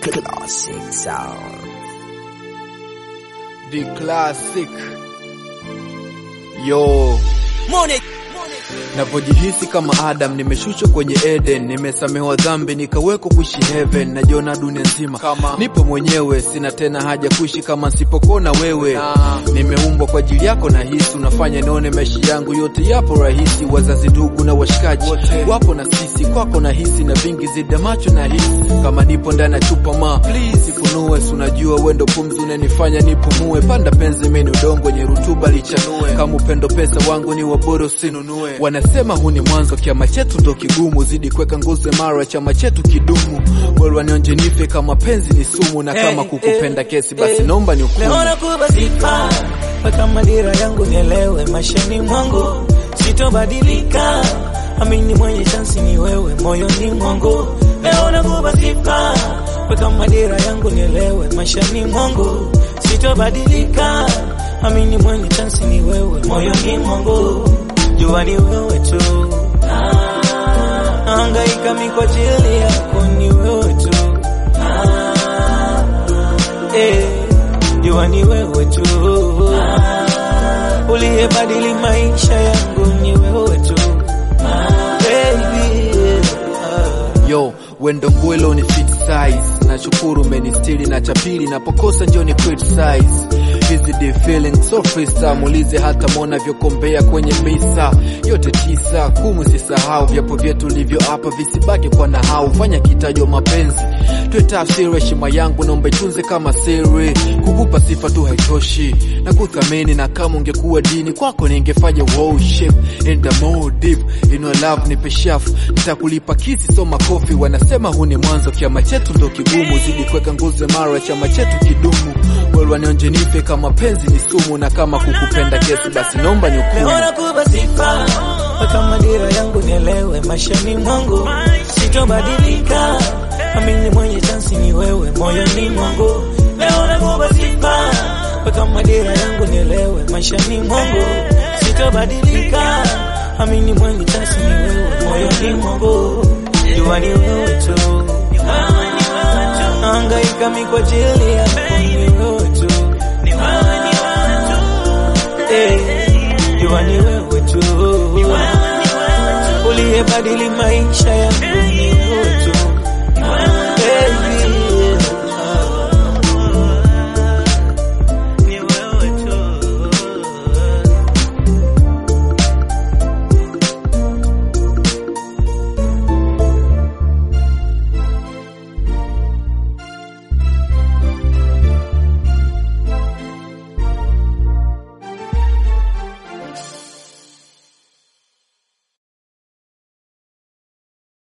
Classic sound. The classic. Yo. Navyojihisi kama Adam, nimeshushwa kwenye Eden, nimesamehewa dhambi nikawekwa kuishi heaven, najiona dunia nzima kama nipo mwenyewe, sina tena haja kuishi kama nsipokuona wewe. Nimeumbwa kwa ajili yako, na hisi unafanya nione maisha yangu yote yapo rahisi. Wazazi, ndugu na washikaji wapo na sisi, kwako na hisi na vingi zida macho na hisi kama nipo ndani ya chupa ma please ifunue, si unajua wendo pumzi unanifanya nipumue. Panda penzi meni udongo wenye rutuba lichanue, kama upendo pesa wangu ni wabora usinunue. Wanasema huu ni mwanzo, kiama chetu ndo kigumu, zidi kuweka nguzo imara, chama chetu kidumu. Bora wanionje nife kama penzi ni sumu, na kama kukupenda kesi basi naomba ni hukumu. Naona kuba sifa mpaka madira yangu nielewe, maishani mwangu sitobadilika, amini mwenye chansi ni wewe moyoni mwangu. Naona kuba sifa mpaka madira yangu nielewe, maishani mwangu sitobadilika, amini mwenye chansi ni wewe moyoni mwangu. Jua ni wewe tu, hangaika mi kwa ajili yako, ni wewe tu eh, jua ni wewe tu uliyebadili maisha yangu, ni wewe tu baby. Ah. Yo, wendo ngwelo ni fit size, nashukuru umenistiri na cha pili napokosa njo ni criticize hizi the feeling so freestyle, muulize hata mona vyokombea kwenye misa yote tisa kumi, sisahau vyapo vyetu livyo hapa visibaki kwa nahau, fanya kitajo mapenzi tuwe tafsiri, heshima yangu naomba itunze kama siri, kukupa sifa tu haitoshi na kuthamini, na kama ungekuwa dini kwako ningefanya worship in the more deep in your love, nipe shafu nitakulipa kisi so makofi. Wanasema huu ni mwanzo, kiama chetu ndo kigumu, zidi kuweka nguzo imara, chama chetu kidumu. Wewe nionje nife kama penzi ni sumu, na kama kukupenda kesi basi naomba ni hukumu. Naona kuba sifa mpaka madira yangu nielewe, maishani mwangu sitobadilika, amini mwenye chansi ni wewe moyoni mwangu. Naona kuba sifa mpaka madira yangu nielewe, maishani mwangu sitobadilika, amini mwenye chansi ni wewe moyoni mwangu. Jua ni wewe tu, hangaika mi kwa ajili yako, ni wewe tu Eh, jua ni wewe tu uliyebadili maisha yangu, ni wewe